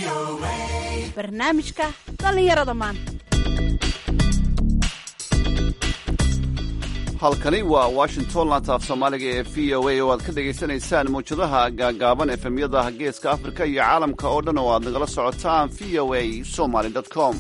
barnaamijka dhallinyarada maanta halkani waa washington laanta af soomaaliga ee v o a oo aad ka dhegaysanaysaan mawjadaha gaagaaban efemyada geeska afrika iyo caalamka oo dhan oo aad nagala socotaan v o a somaly com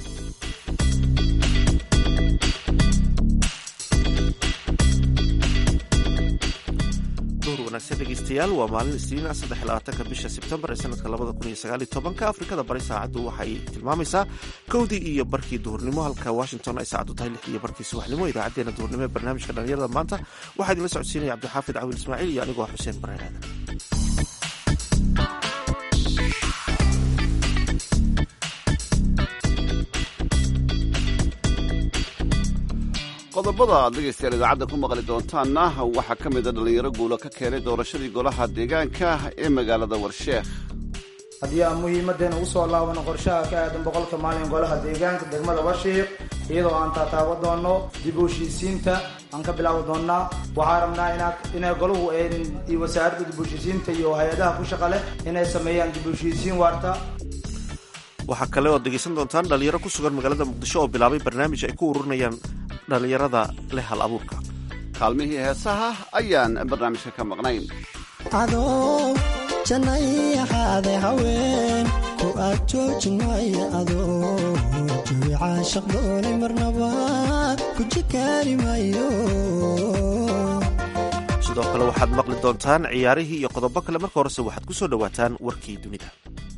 duur wanaagsan dhegeystayaal waa maalin isniina saddex labaatanka bisha sebtembar ee sanadka labada kun iyo sagaal iyo tobanka afrikada bari saacaddu waxay tilmaamaysaa kowdii iyo barkii duhurnimo halka washington ay saacaddu tahay lix iyo barkii subaxnimo idaacadeena duhurnimo ee barnaamijka dhalinyarada maanta waxaa idinla socodsiinaya cabdixaafid cawil ismaaciil iyo anigoo xuseen bareen aadan qodobada aad dhegaystayaal idaacadda ku maqli doontaanna waxaa ka mida dhallinyaro guulo ka keenay doorashadii golaha deegaanka ee magaalada warsheekh haddii aan muhiimadeena usoo laabano qorshaha ka aadan boqolka maalin golaha deegaanka degmada warshiiq iyadoo aan taataabo doono dib u heshiisiinta aan ka bilaabi doonnaa waxaa rabnaa inay golahu iyo wasaaradda dib u heshiisiinta iyo hay-adaha ku shaqa leh inay sameeyaan dib u heshiisiin waarta waxaa kale ood dhegaysan doontaan dhalinyaro ku sugan magaalada muqdisho oo bilaabay barnaamij ay ku ururinayaan dhallinyarada leh hal abuurka kaalmihii heesaha ayaan barnaamijka ka maqnayn adoo jannay ahaade haween ku aad joojinaya adoo jawi caashaq doonay marnaba ku jikaari mayo sidoo kale waxaad maqli doontaan ciyaarihii iyo qodobo kale marka horese waxaad ku soo dhowaataan warkii dunida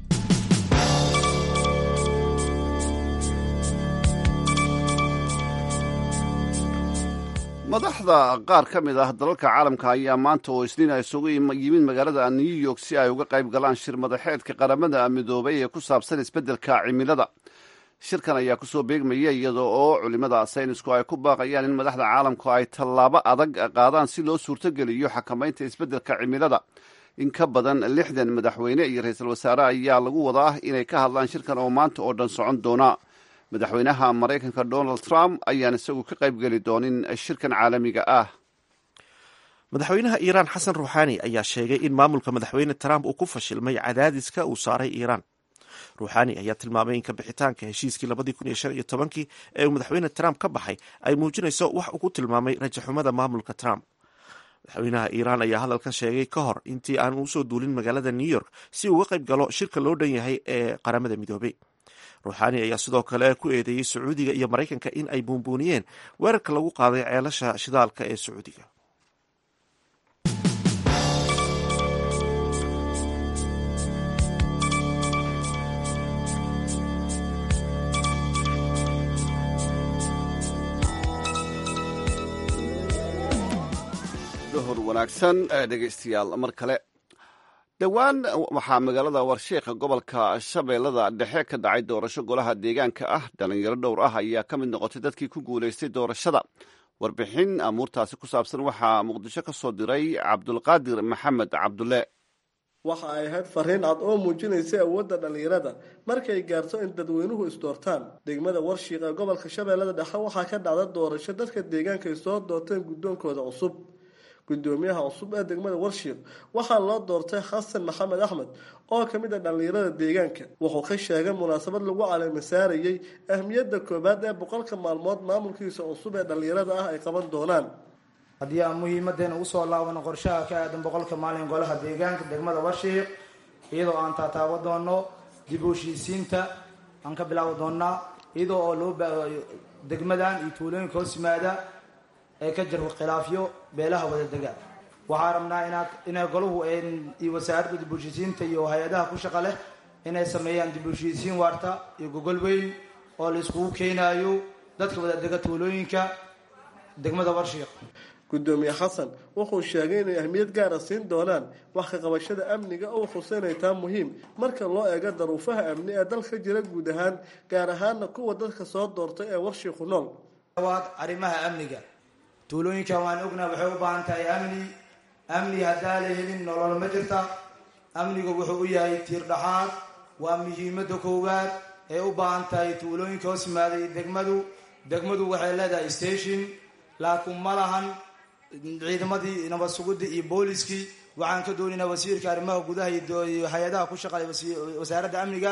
madaxda qaar ka mid ah dalalka caalamka ayaa maanta oo isniin ay isugu yimid magaalada new york si ay uga qayb galaan shir madaxeedka qaramada midoobay ee ku saabsan isbeddelka cimilada shirkan ayaa kusoo beegmaya iyada oo culimada saynisku ay ku baaqayaan in madaxda caalamku ay tallaabo adag qaadaan si loo suurtogeliyo xakamaynta isbeddelka cimilada in ka badan lixdan madaxweyne iyo ra-iisul wasaare ayaa lagu wadaa inay ka hadlaan shirkan oo maanta oo dhan socon doona madaxweynaha maraykanka donald trump ayaan isagu ka qayb geli doonin shirkan caalamiga ah madaxweynaha iiraan xasan ruuxaani ayaa sheegay in maamulka madaxweyne trump uu ku fashilmay cadaadiska uu saaray iiraan ruuxaani ayaa tilmaamay in kabixitaanka heshiiskii labadii kun iyo shan iyo tobankii ee uu madaxweyne trump ka baxay ay muujinayso wax uu ku tilmaamay rajaxumada maamulka trump madaxweynaha iiraan ayaa hadalkan sheegay ka hor intii aan usoo duulin magaalada new york si uu uga qayb galo shirka loo dhan yahay ee qaramada midoobay ruuxaani ayaa sidoo kale ku eedeeyey sacuudiga iyo maraykanka in ay buunbuuniyeen weerarka lagu qaaday ceelasha shidaalka ee sacuudiga duhur wanaagsan dhegaystayaal mar kale dhowaan waxaa magaalada warsheekha gobolka shabeellada dhexe ka dhacay doorasho golaha deegaanka ah dhalinyaro dhowr ah ayaa ka mid noqotay dadkii ku guulaystay doorashada warbixin amuurtaasi ku saabsan waxaa muqdisho ka soo diray cabdulqaadir maxamed cabdulle waxa ay ahayd fariin cad oo muujinaysay awoodda dhallinyarada markay gaarto in dadweynuhu isdoortaan degmada warshiiq ee gobolka shabeellada dhexe waxaa ka dhacda doorasho dadka deegaanka ay soo doorteen guddoonkooda cusub gudoomiyaha cusub ee degmada warshiiq waxaa loo doortay xasan maxamed axmed oo ka mid a dhallinyarada deegaanka wuxuu ka sheegay munaasabad lagu caleemasaarayey ahmiyadda koowaad ee boqolka maalmood maamulkiisa cusub ee dhallinyarada ah ay qaban doonaan haddii aan muhiimadeena usoo laabano qorshaha ka aadan boqolka maalin golaha deegaanka degmada warshiiq iyadoo aan taataabo doono dib u heshiisiinta aan ka bilaabi doonaa iyadoo oo loo degmadan iyo tuulooyinka hoos yimaada ee ka jiro khilaafyo beelaha wadadega waxaa rabnaa inaad inay golahu iyo wasaaradda dib u heshiisiinta iyo hay-adaha ku shaqa leh inay sameeyaan dib u heshiisiin waarta iyo gogol weyn oo la iskugu keenayo dadka wadadega tuulooyinka degmada warshiiq gudoomiye xasan wuxuu sheegay inay ahmiyad gaara siin doonaan wax ka qabashada amniga oo xuseynay taa muhiim marka loo eego daruufaha amni ee dalka jira guud ahaan gaar ahaana kuwa dadka soo doortay ee warshiiqu nool waad arrimaha amniga tuulooyinkan waan ognaa waxay u baahan tahay amni amni haddaa la helin nolol ma jirta amnigu wuxuu u yahay tiir dhaxaad waa muhiimada koowaad ee u baahan tahay tuulooyinka hoos yimaaday degmadu degmadu waxay leedahay station laakiin ma lahan ciidamadii nabad sugidda iyo booliskii waxaan ka doonaynaa wasiirka arrimaha gudaha iyo hay-adaha ku shaqeeya wasaaradda amniga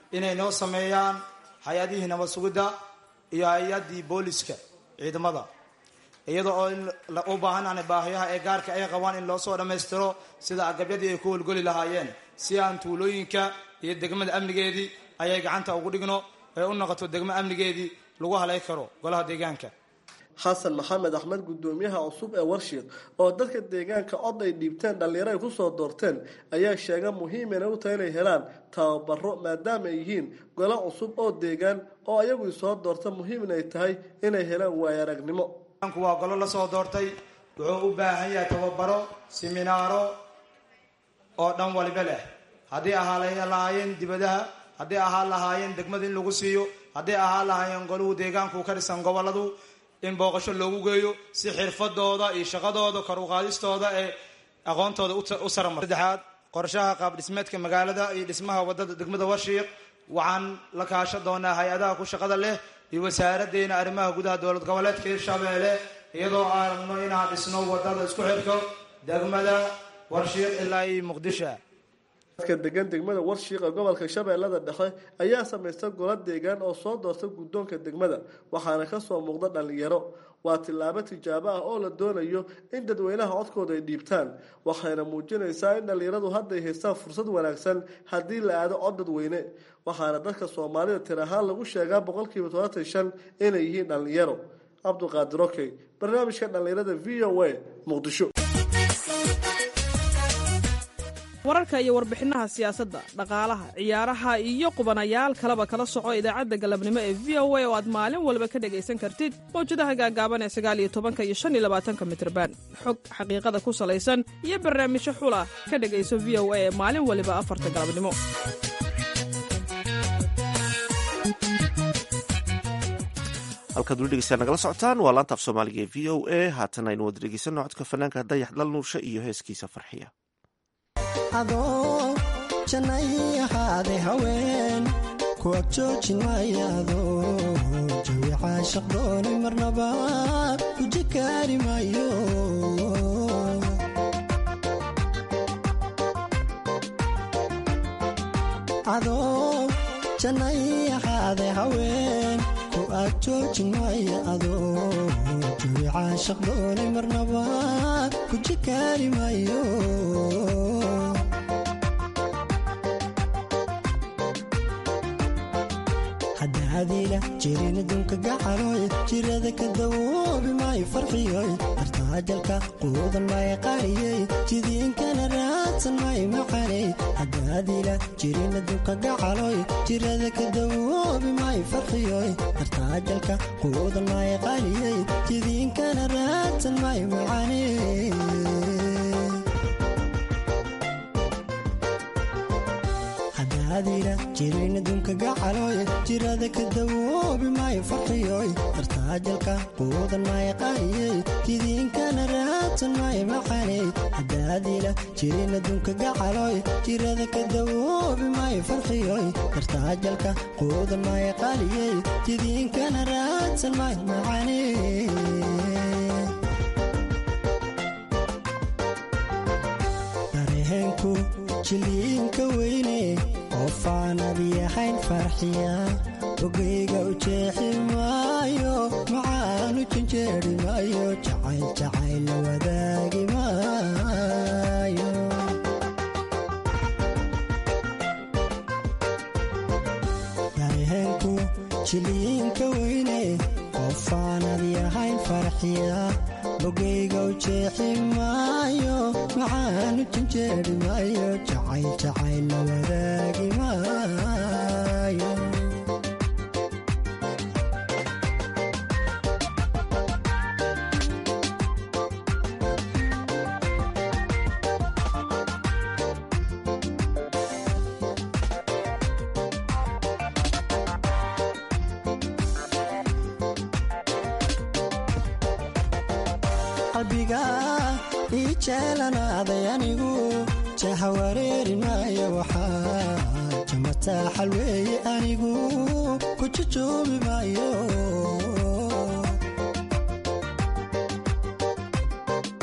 inay noo sameeyaan hay-adihii nabad sugidda iyo hay-adii booliska ciidamada iyada oo u baahanaan baahiyaha ee gaarka ay qabaan in loo soo dhammaystiro sida agabyadii ay ku holgoli lahaayeen si aan tuulooyinka iyo degmada amnigeedii ayay gacanta ugu dhigno ee u noqoto degmo amnigeedii lagu halay karo golaha deegaanka xasan maxamed axmed guddoomiyaha cusub ee warshiiq oo dadka deegaanka cod ay dhiibteen dhallinyaro ay kusoo doorteen ayaa sheega muhiim inay u tahay inay helaan tababaro maadaama ay yihiin golo cusub oo deegaan oo ayagu isoo doorta muhiim inay tahay inay helaan waayo aragnimo waa golo lasoo doortay wuxuu u baahan yahay tababaro siminaaro oo dhan waliba leh haddii ahaa lahaayeen dibadaha haddii ahaa lahaayeen degmada in lagu siiyo haddii ahaa lahaayeen goluhu deegaanku ka dhisan goboladu in booqasho loogu geeyo si xirfadooda iyo shaqadooda kor uqaadistooda ee aqoontooda u saramar saddexaad qorshaha qaab dhismeedka magaalada iyo dhismaha wadada degmada warshiiq waxaan la kaashan doonaa hay-adaha ku shaqada leh iyo wasaaraddeena arrimaha gudaha dowlad goboleedka hirshabeelle iyadoo aan rabno inaan dhisno wadada isku xirko degmada warshiiq ilaa iyo muqdisho dadka degan degmada warshiiqa gobolka shabeellada dhexe ayaa samaysta golo deegaan oo soo doorta guddoonka degmada waxaana kasoo muuqda dhallinyaro waa tillaabo tijaabo ah oo la doonayo in dadweynaha codkooda ay dhiibtaan waxayna muujinaysaa in dhallinyaradu hadday haystaan fursad wanaagsan haddii la aado cod dadweyne waxaana dadka soomaalida tir ahaan lagu sheegaa boqolkiiba todobaatan shan inay yihiin dhallinyaro cabduqaadir okey barnaamijka dhallinyarada v o a muqdisho wararka iyo warbixinaha siyaasadda dhaqaalaha ciyaaraha iyo qubanayaal kaleba kala soco idaacadda galabnimo ee v o a oo aad maalin walba ka dhegaysan kartid mawjadaha gaagaaban ee sagaaliyo tobanka iyo shan iyo labaatanka mitrban xog xaqiiqada ku salaysan iyo barnaamijyo xula ka dhegayso v o a ee maalin waliba afarta galabnimo halkaad weli dhegeysaa nagala socotaan waa laanta af soomaaliga ee v o a haatan aynu wada dhegeysanno codka fanaanka dayax dal nuurshe iyo heeskiisa farxiya adoo jannay ahaade haween ku ag joojin maayaado jawi caashaq doonay marnaba guji kaari maayo adoo jannay ahaade haween ku ag joojin maaya adoo jawi caashaq doonay marnaba guji kaari maayo hadaadiila jirin adduunka gacaloy jirada ka dawoobi maayo farxiyoy artaajalka quudan maayo qaariyey jidiinkana raadsan maayo macaney hadaadiila jirin adduunka gacaloy jirada ka dawoobi maayo farxiyoy artaajalka quudan maayo qaariyey jidiinkana raadsan maayo macaney hadaadiila jirin adduunka gacaloy jirada ka dawoobi maayo farxiyoy artaajalka quudan maayo qaariyey jidiinkana raadsan maayo macaney hadaadiila jirin adduunka gacaloy jirada ka dawoobi maayo farxiyoy artaajalka quudan maayo qaariyey jidiinkana raadsan maayo macaney dareenku jiliinka weyne qofaanad yahayn farxiya ogeyga u jeexi maayo macaanu janjeeri maayo jacayl jacayl la wadaagi maayo dareenku jiliinka weyne qofaanad yahayn farxiya ogeyga u jeexi maayo macaanu janjeeri maayo jacayl jacayl la wadaagi maayo qalbiga ii jeelanaaday anigu jaha wareeri maayo waxaa jamataaxal weeye anigu ku jujoobi maayo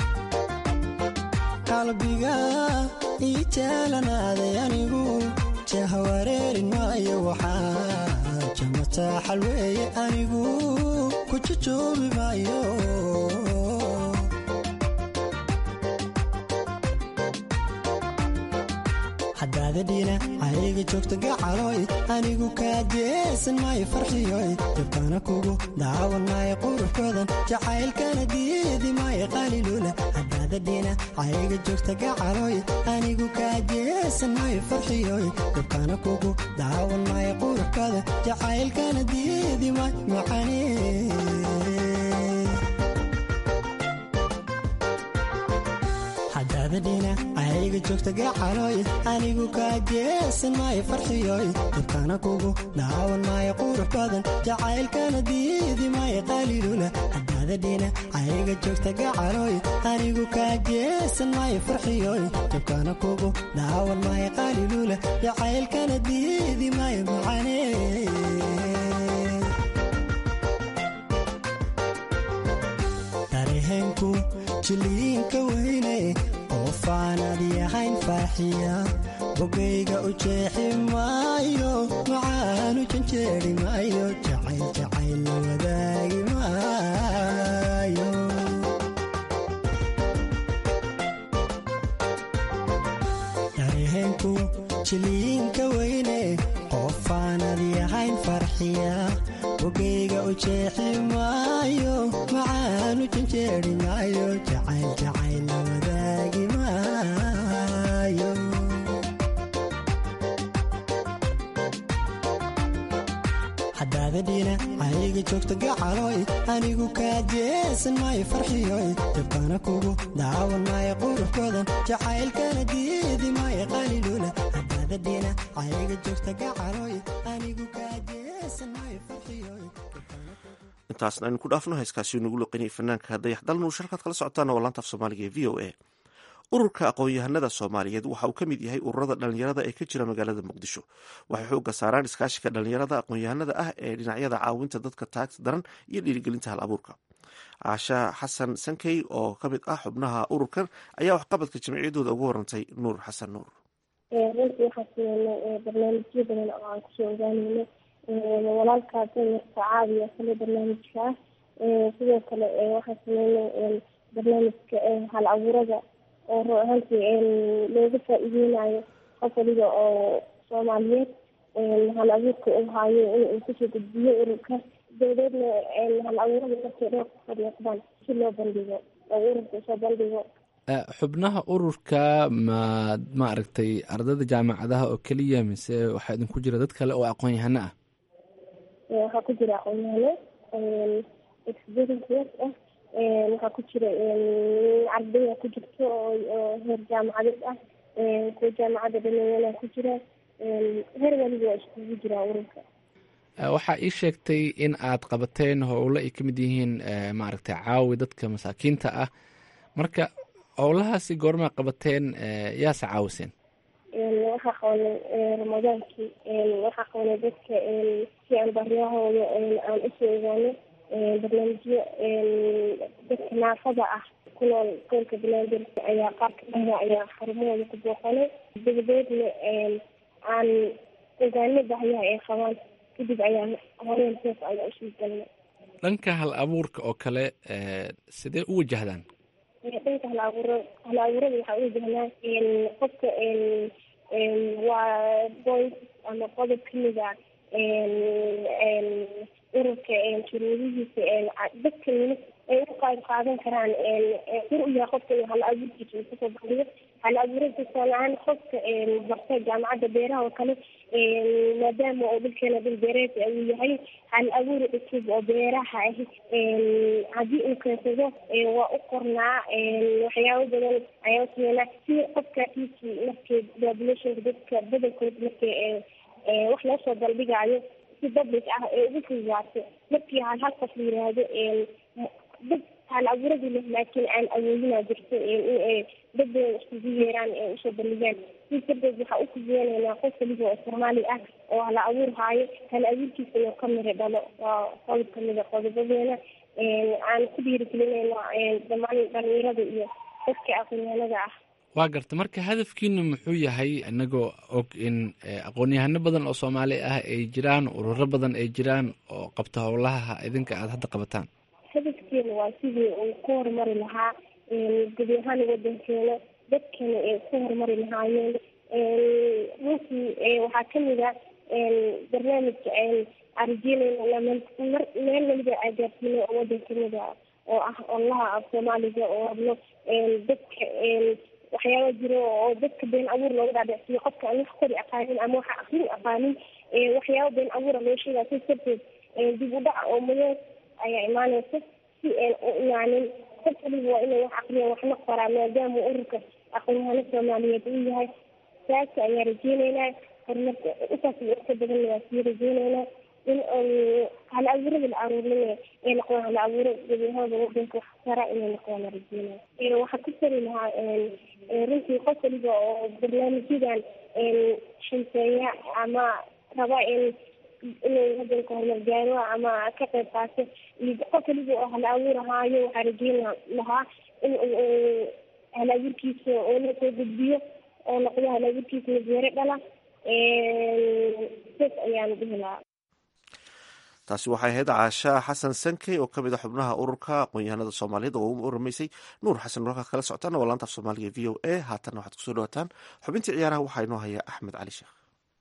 qalbiga ii jeelanaaday anigu jaha wareerin maayo waxaa jamataa xalweeye anigu ku jujoobi maayo hadaadadhiina ayga joogta gacaloy anigu kaa jeesan maayo farxiyoy jabkana kugu daawan maayo quruxkoodan jacaylkana diidi maayo qalilula hadaadadhiina ayga joogta gacaloy anigu kaa jeesan maayo farxiyoy jabkana kugu daawan maayo quruxkoodan jacaylkana diidi maayo macane hadaadadhiina ayga joogta gacaloy anigu kaa jeesan maayo farxiyoy dabkana kugu daawan maayo qurux badan jacaylkana diidi maayo qalilula hadaadadhiina ayga joogta gacaloy anigu kaa jeesan maayo farxiyoy dabkana kugu daawan maayo qalilula jacaylkana diidi maayo macane dareenku jiliinka weyne qoofaanad yahayn farxiya bogayga u jeexi maayo macaanu janjeeri maayo jacayl jacayl la wadaagi maayo dareenku jiliinka weyne qoofaanad yahayn farxiya bogayga u jeexi maayo macaanu janjeeri maayo jacayl jacayl la wadaagi maayo hadaadadhiina ayga joogta gacaloy anigu kaa jeesan maayo farxiyoy jabkana kugu daawan maayo quruxkoodan jacaylkana diidi maayo qalilula hadaadadhiina ayga joogta gacaloy anigu kaa jeesan maayo farxiyoy intaasna aynu ku dhaafno heeskaasi nagu loqinayay fanaanka dayax dalnuur shalkaad kala socotaan oo laanta af soomaaliga ee v o a ururka aqoon-yahanada soomaaliyeed waxa uu ka mid yahay ururada dhalinyarada ee ka jira magaalada muqdisho waxay xooga saaraan iskaashiga dhalinyarada aqoon-yahanada ah ee dhinacyada caawinta dadka taagta daran iyo dhiirigelinta hal abuurka caasha xasan sankey oo ka mid ah xubnaha ururkan ayaa waxqabadka jamciyaddooda uga warantay nuur xasan nuur runtii waxaa sameynay barnaamijyo badan oo aan kusoo ogaaneyno walaalkaa danyarta caawiya kale barnaamijka ah sidoo kale waxaa sameynay barnaamijka hal abuurada oo run ahaantii looga faa-iideynayo qof waliba oo soomaaliyeed hal abuurka u haayo inuu kusoo gudbiyo ururka dabadeedna hal abuurada markay dhowr ku fadhiiqdaan si loo bandhigo oo ururka usoo bandhigo xubnaha ururka ma maaragtay ardayda jaamacadaha oo keliya mise waxaa idinku jira dad kale oo aqoon-yahano ah waxaa ku jira aqoon-yahano experiences ah waxaa ku jira ardaya ku jirto oo heer jaamacadeed ah kuwa jaamacadda dhameeyana ku jira heer waliba waa iskugu jira ururka waxaa ii sheegtay in aad qabateen howlo ay ka mid yihiin maaragtay caawi dadka masaakiinta ah marka howlahaasi goormaa qabateen yaase caawiseen waxaa qabanay ramadaankii waxaa qabanay dadka si aan baryahooda aan usoo ogaano barnaamijyo dadka naafada ah ku nool gobolka banaadir ayaa qaar kamida ayaa xarumahooda ku booqanay dabadeedna aan ogaano bahyaha ay qabaan kadib ayaan horeen seef ayaa usii galnay dhanka hal abuurka oo kale sidee u wajahdaan dhanka hal abuura hal abuurada waxaa u wajahnaa qofka waa point ama qodob kamida ururka shuruudihiisa dadka ay u qayb qaadan karaan xur u yahay qofka hal abuurkiisa uu kusoo bandhigo hal abuurada tusaale ahaan qofka barta jaamacadda beeraha oo kale maadaama oo dhulkeena dhul beereed uu yahay hal abuur cusub oo beeraha ah haddii uu keensado waa u qornaa waxyaabo badan ayaa usameynaa si qofka kiisi markii populationka dadka badankood markii wax loo soo bandhigaayo si public ah ee ugu fududaato markii hal hal qof la yiraahdo dad hal abuuradi leh laakiin aan awoodinaa jirto in dad badan iskugu yeeraan ee usoo bandhigaan sidaas darteed waxaa u fududeynaynaa qof waliba oo soomaali ah oo hala abuur haayo hal abuurkiisa inuu ka miro dhalo waa qodob kamida qodobadeena aan ku dhiirigelinayno dhammaan dhalinyarada iyo dadka aqoonyahanada ah waa garta marka hadafkiinu muxuu yahay inagoo og in aqoon-yahano badan oo soomaali ah ay jiraan ururo badan ay jiraan oo qabta howlaha idinka aada hadda qabataan hadafkeena waa sidii uu ku horumari lahaa gebi ahaan wadankeena dadkana ay ku horumari lahaayeen runtii waxaa kamid a barnaamijka arjeynayna meel waliba agaarsiinay oo wadankamida oo ah olaha af soomaaliga oo hadlo dadka waxyaaba jiro oo dadka been abuur looga dhaadhicsiyo qofka aan wax kori aqaanin ama waxa akrin aqaanin waxyaaba been abuura loo sheegaa si darteed dib u dhaca oo madow ayaa imaaneysa si aan u imaanin qof waliba waa inay wax aqriya waxna qoraa maadaama ururka aqoonyahano soomaaliyeed uu yahay saas ayaa rajeyneynaa horumarka intaas ka badanna waa sii rajeyneynaa in hal abuurada la aruurinay ay noqdaan hal abuuro gebiahooda wadanka wax tara inay noqdaan rajeynaya waxaa ku tari lahaa runtii qof waliba oo barnaamijyadan shanseeya ama raba in inuu wadanka horumar gaaro ama ka qayb qaato iyo qof waliba oo hal abuur ahaayo waxaa rajeyn lahaa in hal abuurkiisa oo la soo gudbiyo oo noqdo hal abuurkiisa majeero dhala saas ayaan dhihi lahaa taasi waxay ahayd caasha xasan sankey oo kamid a xubnaha ururka aqoon-yahanada soomaaliyeed oo ugu waramaysay nuur xasan warka kala socotaan waa laanta af soomaaliga v o a haatanna waxaad kusoo dhawaataan xubintii ciyaaraha waxaa inoo haya axmed cali sheekh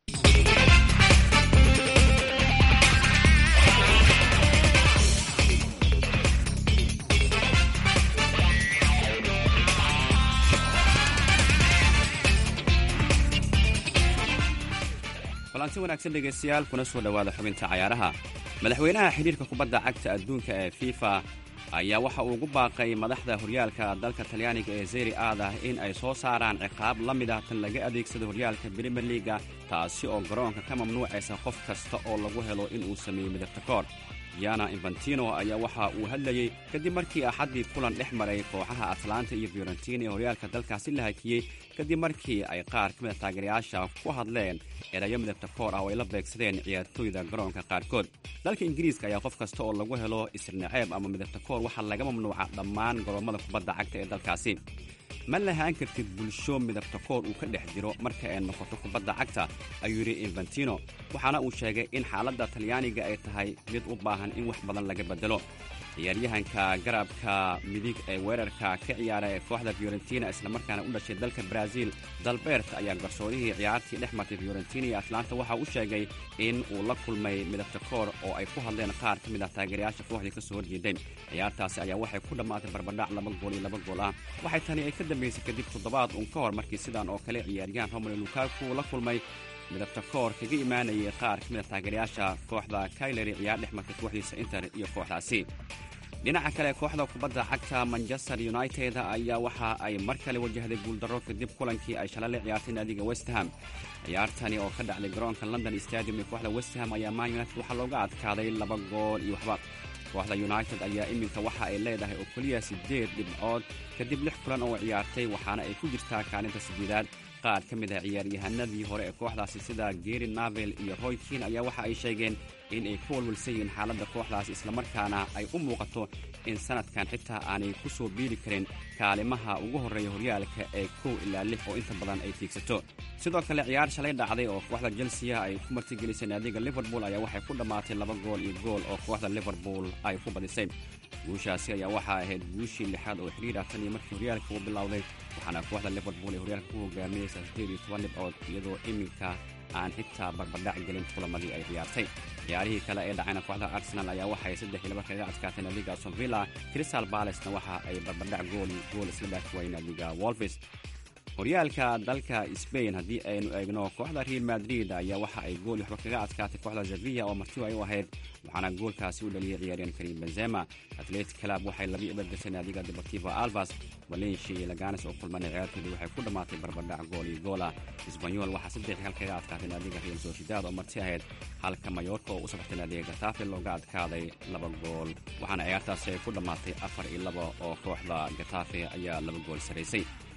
kulanti wanaagsan dhegaystayaal kuna soo dhowaada xubinta cayaaraha madaxweynaha xidhiirka kubadda cagta adduunka ee fifa ayaa waxa uu ugu baaqay madaxda horyaalka dalka talyaaniga ee zeri aada in ay soo saaraan ciqaab la mid ah tan laga adeegsado horyaalka brimier liaga taasi oo garoonka ka mamnuucaysa qof kasta oo lagu helo inuu sameeyo midabta koor yana infantino ayaa waxa uu hadlayey kadib markii axaddii kulan dhex maray kooxaha atlanta iyo fiorentina ee horyaalka dalkaasi la hakiyey kadib markii ay qaar ka mid a taageerayaasha ku hadleen erayo midabta koor ah oo ay la beegsadeen ciyaartooyda garoonka qaarkood dalka ingiriiska ayaa qof kasta oo lagu helo isirnaceeb ama midabta koor waxaa laga mamnuuca dhammaan goroommada kubadda cagta ee dalkaasi ma lahaan kartid bulsho midabta koor uu ka dhex jiro marka ay noqoto kubadda cagta ayuu yidhi infantino waxaana uu sheegay in xaaladda talyaaniga ay tahay mid u baahan in wax badan laga beddelo ciyaaryahanka garabka midig ee weerarka ka ciyaara ee kooxda fiorentina islamarkaana u dhashay dalka brazil dalbert ayaa garsoorihii ciyaartii dhex martay fiorentina iyo atlanta waxa uu sheegay in uu la kulmay midabta koor oo ay ku hadleen qaar ka mid ah taageerayaasha kooxdii ka soo horjeeday ciyaartaasi ayaa waxay ku dhammaatay barbadhac laba gool iyo laba gool ah waxay tani ay ka dambaysay kadib toddobaad uun ka hor markii sidan oo kale ciyaaryahan romelo lukaku la kulmay midabta koor kaga imaanayay qaar ka mid a taageerayaasha kooxda kaileri ciyaar dhex martay kooxdiisa inter iyo kooxdaasi dhinaca kale kooxda kubadda cagta manchester united ayaa waxa ay mar kale wajahday guuldarro kadib kulankii ay shalale ciyaartay naadiga westham ciyaartani oo ka dhacday garoonka london stadium ee kooxda westham ayaa man united waxaa looga adkaaday laba gool iyo waxba kooxda united ayaa iminka waxa ay leedahay oo keliya siddeed dhibcood kadib lix kulan oo ciyaartay waxaana ay ku jirtaa kaalinta sideedaad qaar ka mid ah ciyaaryahanadii hore ee kooxdaasi sida geri navel iyo roy kin ayaa waxa ay sheegeen in ay ka walwalsan yihiin xaaladda kooxdaasi islamarkaana ay u muuqato in sanadkan xitaa aanay ku soo biiri karin kaalimaha ugu horreeya horyaalka ee kow ilaa lix oo inta badan ay tiigsato sidoo kale ciyaar shalay dhacday oo kooxda chelsea ay ku martigelisay naadiga liverpool ayaa waxay ku dhammaatay laba gool iyo gool oo kooxda liverpool ay ku badisay guushaasi ayaa waxaa ahayd guushii lixaad oo xiriir ah tan iyo markii horyaalka uu bilowday waxaana kooxda liverpool ay horyaalka ku hogaaminaysa sideed iyo toban dhibcood iyadoo iminka aan xitaa barbardhac gelin kulamadii ay ciyaartay ciyaarihii kale ee dhacayna kooxda arsenal ayaa waxay saddex iyo laba kaga adkaatay naadiga aston villa crystal balesna waxa ay barbardhac gool gool isla dhaafi waayeen naadiga wolves horyaalka dalka sbain haddii aynu eegno kooxda real madrid ayaa waxa ay gool waxba kaga adkaatay kooxda sevilla oo marti ay u ahayd waxaana goolkaasi u dhaliyay ciyaaryahan karim benzema atletic club waxay laba ibar gashay naadiga deportivo albas valencia iyo laganes oo kulmanay ciyaartooda waxay ku dhammaatay barbardhac gool iyo goola isbanyol waxaa saddex hal kaga adkaatay naadiga real sociedad oo marti ahayd halka mayorka oo u safartay naadiga gatafe looga adkaaday laba gool waxaana ciyaartaasi ay ku dhammaatay afar iyo laba oo kooxda gatafe ayaa laba gool saraysay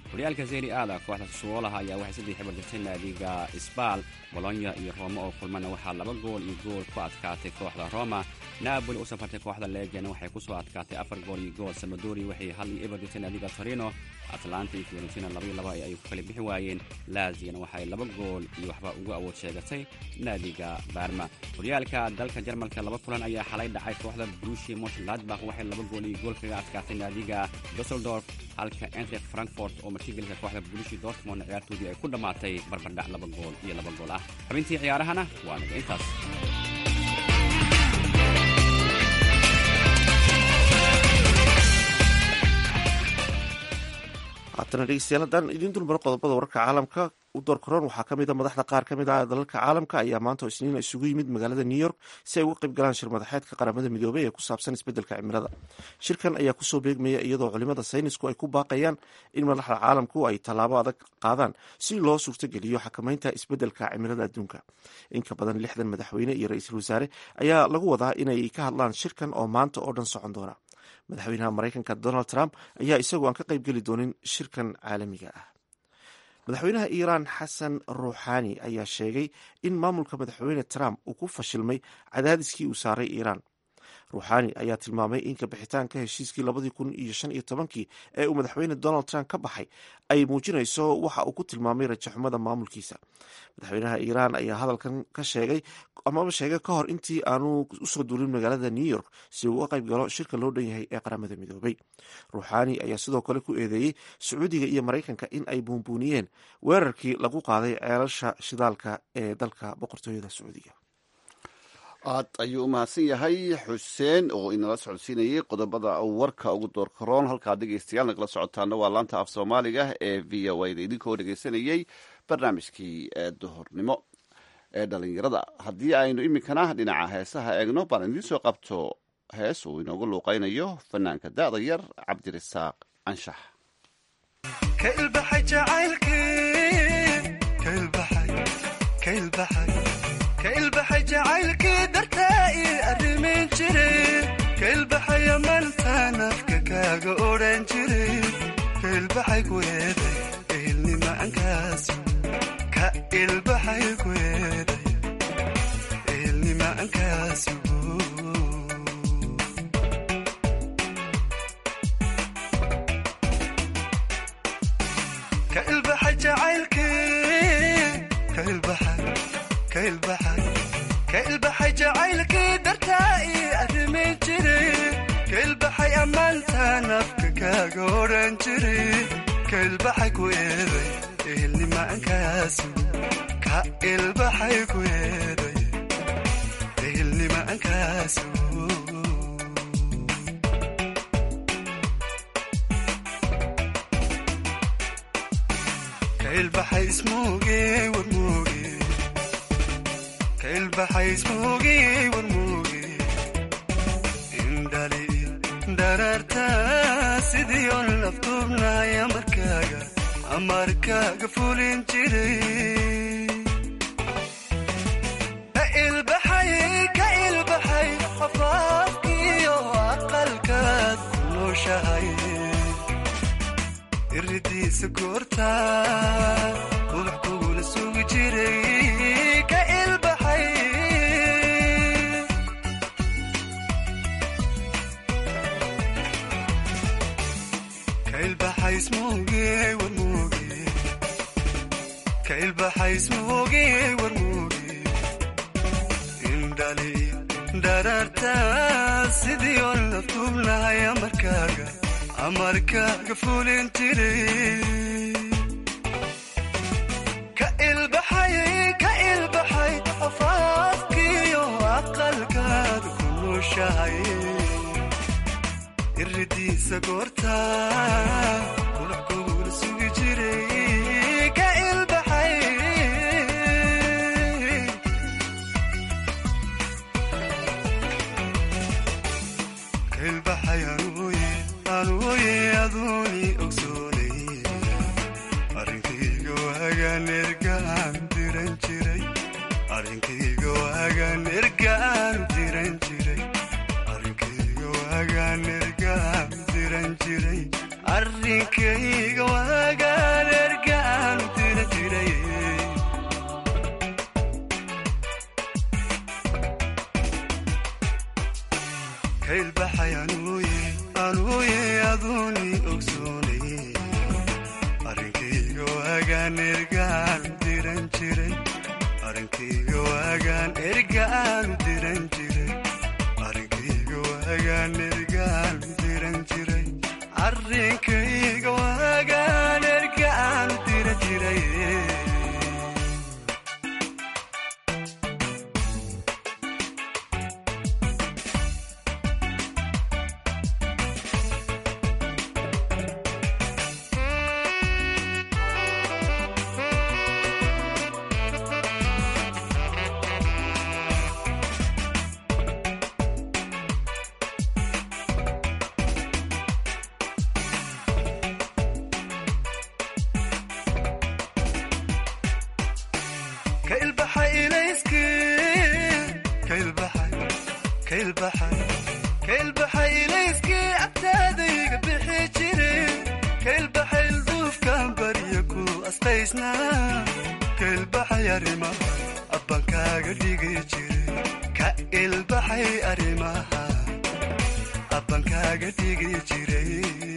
horyaalka zeri aada kooxda suwoolaha ayaa waxay saddex xibar jirtay naadiga sbal bolonya iyo roma oo kulmana waxaa laba gool iyo gool ku adkaatay kooxda roma naaboli u safartay kooxda legiana waxay ku soo adkaatay afar gool iyo gool samadori waxay hal iyo eber jirtay naadiga torino atlanta iyo fiorentina labaiyo laba ay ku kala bixi waayeen laziana waxay laba gool iyo waxba ugu awood sheegatay naadiga barma horyaalka dalka jarmalka laba kulan ayaa xalay dhacay kooxda brushi moshladbach waxay laba gool iyo gool kaga adkaatay naadiga dusseldorf halka entre frankfort oo martigelka kooxda brushi dortmond ciyaartoodii ay ku dhammaatay barbardhac laba gool iyo laba gool ah xubintii ciyaarahana waa naga intaas haatana dhegeystayaal haddaan idiin dulmaro qodobada wararka caalamka u door koran waxaa ka mid a madaxda qaar ka mid ah dalalka caalamka ayaa maanta oo isniin isugu yimid magaalada new york si ay uga qayb galaan shir madaxeedka qaramada midoobey ee ku saabsan isbeddelka cimilada shirkan ayaa kusoo beegmaya iyadoo culimada saynisku ay ku baaqayaan in madaxda caalamku ay tallaabo adag qaadaan si loo suurtogeliyo xakamaynta isbeddelka cimilada adduunka in ka badan lixdan madaxweyne iyo ra-iisul wasaare ayaa lagu wadaa inay ka hadlaan shirkan oo maanta oo dhan socon doona madaxweynaha maraykanka donald trump ayaa isagoo aan ka qayb geli doonin shirkan caalamiga ah madaxweynaha iiraan xasan ruuxaani ayaa sheegay in maamulka madaxweyne trump uu ku fashilmay cadaadiskii uu saaray iiraan ruuxaani ayaa tilmaamay in kabixitaanka heshiiskii labadii kun iyo shan iyo tobankii ee uu madaxweyne donald trump ka baxay ay muujinayso waxa uu ku tilmaamay rajaxumada maamulkiisa madaxweynaha iiraan ayaa hadalkan ka sheegay amaba sheegay ka hor intii aanu usoo duulin magaalada new york si uu uga qayb galo shirka loo dhan yahay ee qaramada midoobay ruuxaani ayaa sidoo kale ku eedeeyey sacuudiga iyo maraykanka in ay buunbuuniyeen weerarkii lagu qaaday ceelasha shidaalka ee dalka boqortooyada sacuudiga aad ayuu u mahadsan yahay xuseen oo inala socodsiinayay qodobada warka ugu doorka roon halkaa dhegeystayaal nagala socotaana waa laanta af soomaaliga ee v o a da idinkoo dhegeysanayey barnaamijkii duhurnimo ee dhalinyarada haddii aynu iminkana dhinaca heesaha eegno baan idiin soo qabto hees uu inoogu luuqaynayo fanaanka da'da yar cabdirasaaq anshax kailbaxay jacaylkii dartaa ii arrimayn jiray kailbaxaya mantaan afka kaaga odhan jiray kailbaxay ku eeday ehelnimaankaas ka ilbaxay ku eeday ehelnimaankaas kailbaxay jacaylkii kailbaxay kailbaxay jacaylkii dartaa ii arrimayn jiray kailbaxay ammaantaan afka kaaga odhan jiray kailbaxay ku eeday ehelnimaankaas ka ilbaxay ku eeday ehelnimaankaas kailbaxay ismuuge warmuuge kailbaxay ismuuge warmuuge indhali daraarta sidii on laftuubnahay amarkaaga amarkaaga fulin jiray ka ilbaxay ka ilbaxay afaafkiyo aqalkaad ku nooshahay iridiisa goorta ubax kugula sugi jiray ka ilbaxay ka ilbaxay ismuuge warmuuge ka ilbaxay ismuuge warmuuge indhali daraarta sidii on la tuubnahay amarkaaga amarkaaga fulin jiray ka ilbaxay ka ilbaxay afaafkiyo aqalkaad ku nooshahay iridiisa goorta qulax kugula sugi jiray ka ilbaxay ka ilbaxay anuuye anuuye aduuni ogsoonay arrinkayga waagaan ergaan diran jiray arrinkayga waagaan ergaan diran jiray arrinkayga waagaan ergaan diran jiray arrinkayga waagaan aduuni ogsoonay arrinkayga waagaan ergaan diran jiray arrinkayga waagaan ergaan diran jiray arrinkayga waagaan ergaan diran jiray arrinkayga waagaan ergaan diran jiray ka ilbaxay ilayskii ka ilbaxay ka ilbaxay ka ilbaxay ilayskii agtaadayga bixi jiray ka ilbaxay ilduufkan barya ku astaysnaa ka ilbaxay arrimaha abbankaaga dhigi jiray ka ilbaxay arrimaha abbankaaga dhigi jiray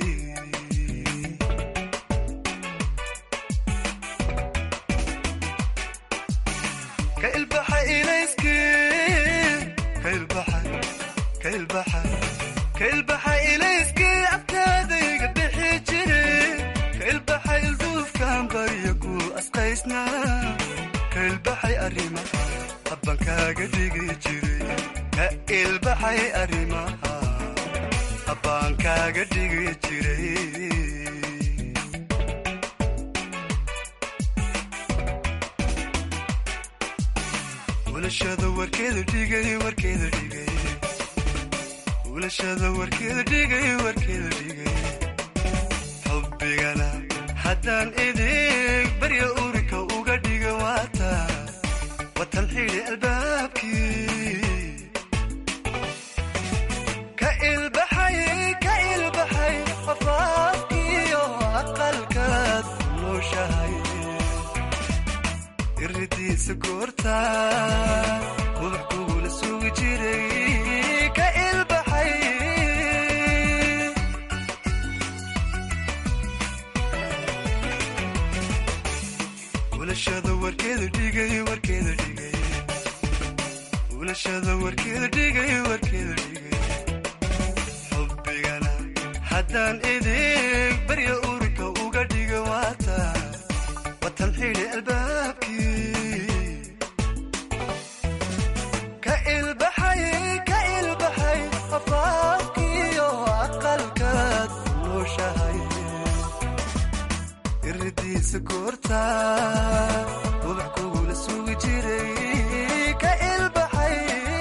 ka ilbaxay ilayskii ka ilbaxay ka ilbaxay ka ilbaxay ilayskii agtaadayga bixi jiray ka ilbaxay ilduufkan barya ku asqaysnaa ka ilbaxay arrimaha abbankaaga dhigi jiray ka ilbaxay arrimaha abbaankaaga dhigi jiray ulashada warkeeda dhigay warkeeda dhigay ulashada warkeeda dhigay warkeeda dhigay xubbigana haddaan idig barya urika uga dhiga waata watan xidhi albaabkii ka ilbaxay ka ilbaxay afaafkiyo aqalkaad nooshahay iridiisa goorta ubax kugula sugi jiray ka ilbaxay ulashada warkeeda dhigay warkeeda dhigay ulashada warkeeda dhigay warkeeda dhigay xubbigana haddaan idig barya urika uga dhiga waata watan xidhi albaabkii ka ilbaxay ka ilbaxay afaafkiyo aqalkaad nooshahay iridiisa goorta ubax kugula sugi jiray ka ilbaxay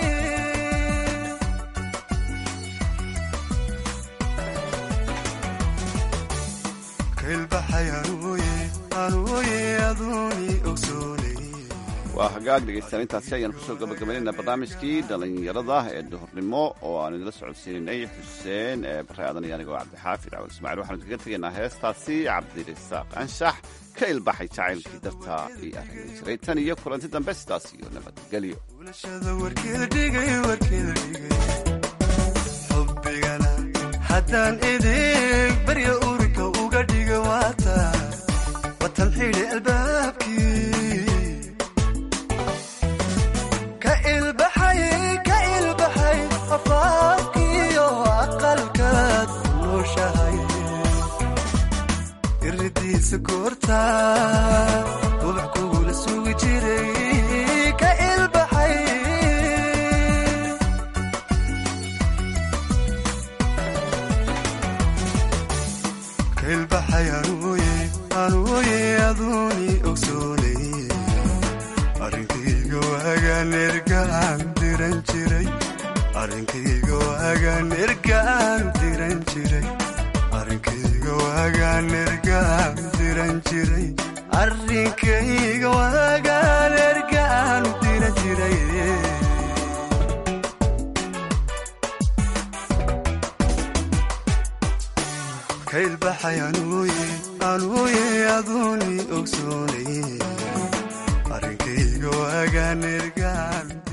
ka ilbaxay anuuye anuuye aduuni ogsoonay waa hagaag dhegaystayaal intaasi ayaan kusoo gabagabaynayna barnaamijkii dhallinyarada ee duhurnimo oo aan idinla socodsiinaynay xuseen ee bare aadan iyo anigoo cabdixaafid cawal ismaaciil waxaanu kaga tegaynaa heestaasi cabdirisaaq anshax ka ilbaxay jacaylkii darta io arrinay jiray tan iyo kulanti dambe sidaas iyo nabadgelyo ulashada warkeeda dhigay warkeeda dhigay xubbigana haddaan idig barya urika uga dhiga waata watan xidhi albaabkii ka ilbaxay ka ilbaxay afaafkiyo aqalkaad nooshahay iridiisa goorta ubax kugula sugi jiray ka ilbaxay ka ilbaxay anuuye anuuye aduuni ogsoonay arrinkayga waagaan ergaan diran jiray arrinkayga waagaan ergaan diran jiray arrinkayga waagaan ergaan diran jiray arrinkayga waagaan ergaan diran jiray ka ilbaxay anuuye anuuye aduuni ogsoonay arrinkayga waagaan ergaan